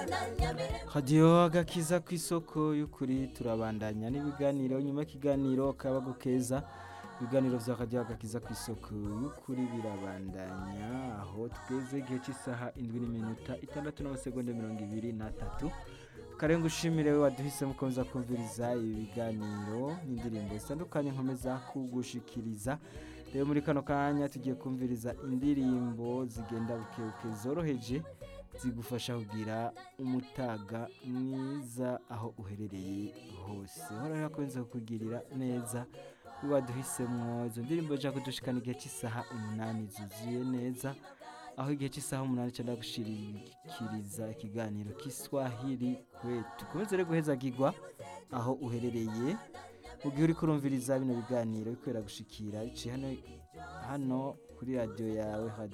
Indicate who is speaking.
Speaker 1: hadiyo agakiza ku isoko y'ukuri turabandanya n'ibiganiro nyuma y'ikiganiro kabago keza ibiganiro vya hadiyo agakiza ku isoko y'ukuri birabandanya aho tweze igihe cy'isaha indwi n'iminota itandatu n'amasegonda mirongo ibiri n'atatu karenga ushimire we waduhisemo ukomeza kumviriza ibi biganiro n'indirimbo zitandukanye nkomeza kugushikiriza rero muri kano kanya tugiye kumviriza indirimbo zigenda bukebuke zoroheje zigufasha kugira umutaga mwiza aho uherereye hose horaho akomeza kukugirira neza waduhisemo izo ndirimbo zija kudushikana igihe cy'isaha umunani zuzuye neza aho igihe cy'isaha umunani cyenda gushirikiriza ikiganiro kiswahili kwetu komeze rero guhezagirwa aho uherereye mu gihe uri kurumviriza bino biganiro bikwera gushikira biciye hano hano kuri radiyo yawe